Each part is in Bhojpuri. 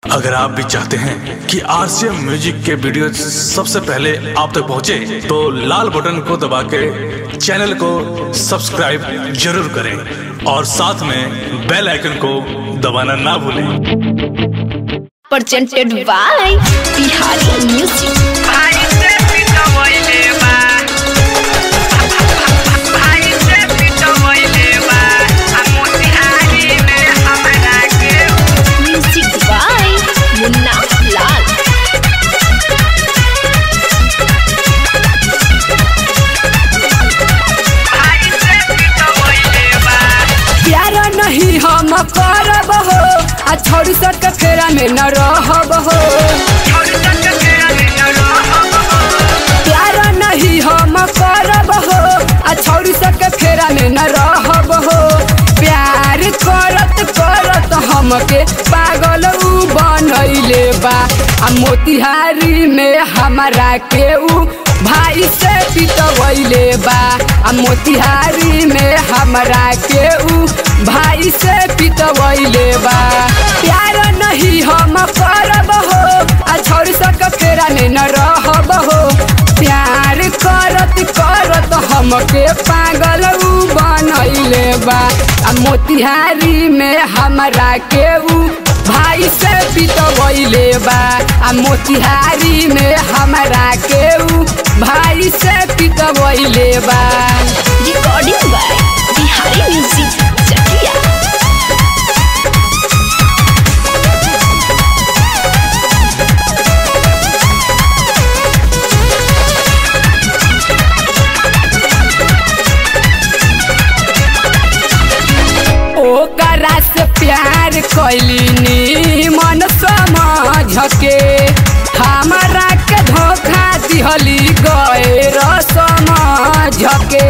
अगर आप भी चाहते हैं कि आरसीएम म्यूजिक के वीडियो सबसे पहले आप तक पहुंचे, तो लाल बटन को दबा के चैनल को सब्सक्राइब जरूर करें और साथ में बेल आइकन को दबाना ना भूलें presented by Bihari Music. भाई से पिटवैले बा भाई से पिटवैले बा आ मोतिहारी में हमरा के Music by Munna Lal. भाई से पिटवैले बा प्यार नहीं हम करब हो आ छोड़ी सट के फेरा में न रहब हो छोड़ तक तेरा में न रहब प्यार नहीं हम करब हो आ छोड़ी सट के फेरा में न रहब हो प्यार करत करत हमके पागल उ बनैले बा आ मोतिहारी में हमारा के उ भाई से पिटवैले बा आ मोतिहारी में हमरा के उ भाई से पिटवैले बा प्यार नहीं हम करब हो आ छोड़ सक फेरा में न रहब हो प्यार करत करत हमके पागल उ बनैले बा आ मोतिहारी में हमरा के उ भाई से पिटवैले बा आ मोतिहारी में हमरा के उ भाई से पिटवैले बा Recording by Bihari Music. Chakia. ओकरा से प्यार कैली मन समझ के हमारा के धोखा दिहली गए समझ के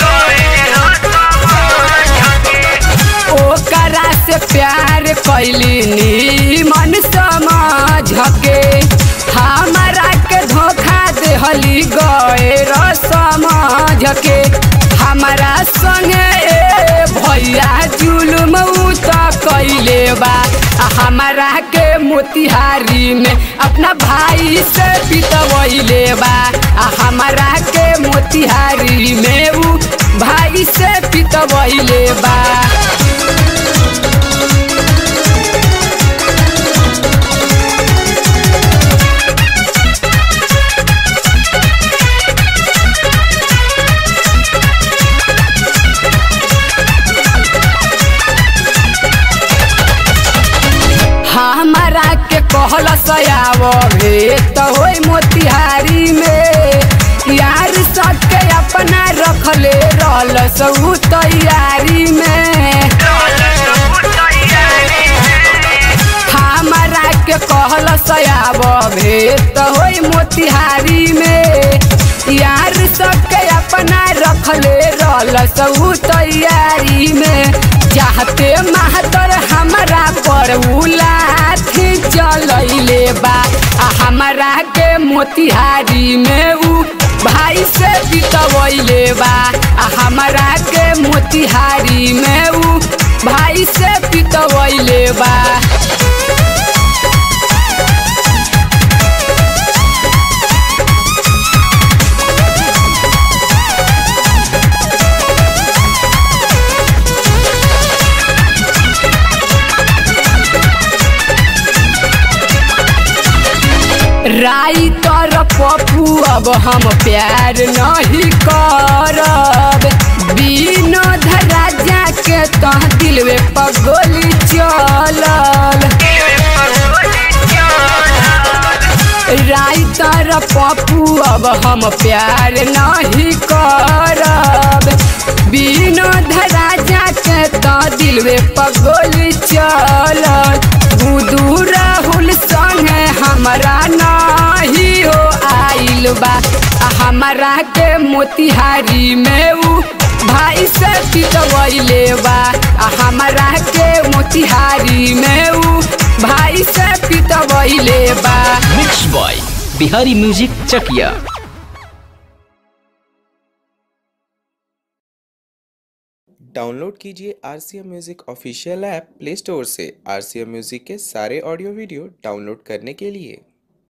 ओकरा से प्यार कैली मन समझ के हमारा के धोखा देहली गए समझ के हमारा संगे ए भैया जुलुम उ त कैले बा आ हमारा के मोतिहारी में अपना भाई से पिटवैले बा आ हमारा के मोतिहारी में उ भाई से पिटवैले बा हमारा के कहल सयाव भेत होई मोतिहारी में यार सबके अपना रखले रहल सब तैयारी में हमारा के कहल सयाव भेत होई मोतिहारी में यार सबके अपना रखले रहल सब तैयारी में चाहते महतर हमारा पर उलाथी चलैले बा आ हमारा के मोतिहारी में उ भाई से पिटवैले बा आ हमारा के मोतिहारी में उ भाई से पिटवैले बा राई तर पप्पू अब हम प्यार नहीं करब विनोद राजा के तह दिलवे पगोली चलल राई तर पप्पू अब हम प्यार नहीं करब विनोद राजा के तह दिलवे पगोली चलल बुदू राहुल संगे हमरा नहीं हो आइल बा आ हमारा के मोतिहारी में उ भाई से पिटवैले बा आ हमारा के मोतिहारी में उ भाई से पिटवैले बा mix boy Bihari music Chakiya download कीजिए R C M music official app play store से आर सी एम म्यूज़िक के सारे ऑडियो वीडियो डाउनलोड करने के लिए